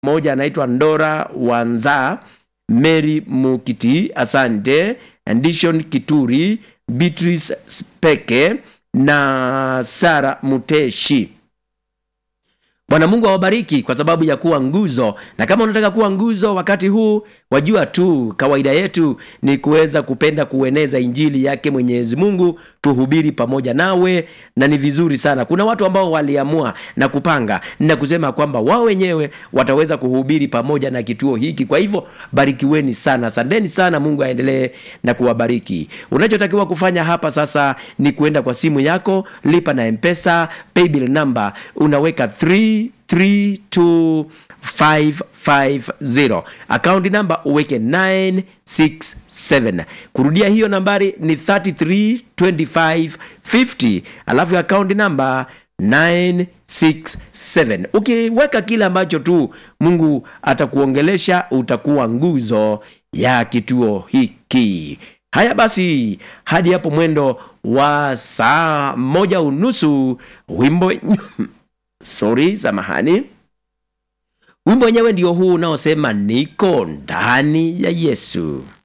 moja anaitwa Ndora Wanza, Mary Mukiti, asante, Andishon Kituri, Beatrice Speke na Sara Muteshi. Bwana Mungu awabariki kwa sababu ya kuwa nguzo, na kama unataka kuwa nguzo wakati huu, wajua tu kawaida yetu ni kuweza kupenda kueneza injili yake Mwenyezi Mungu, tuhubiri pamoja nawe, na ni vizuri sana. Kuna watu ambao waliamua na kupanga na kusema kwamba wao wenyewe wataweza kuhubiri pamoja na kituo hiki. Kwa hivyo barikiweni sana, asanteni sana. Mungu aendelee na kuwabariki. Unachotakiwa kufanya hapa sasa ni kuenda kwa simu yako, lipa na Mpesa paybill number, unaweka 332550 akaunti namba uweke 967 kurudia hiyo nambari ni 332550 alafu akaunti namba 967 ukiweka kile ambacho tu mungu atakuongelesha utakuwa nguzo ya kituo hiki haya basi hadi hapo mwendo wa saa moja unusu wimbo sorry samahani wimbo wenyewe ndio huu unaosema niko ndani ya yesu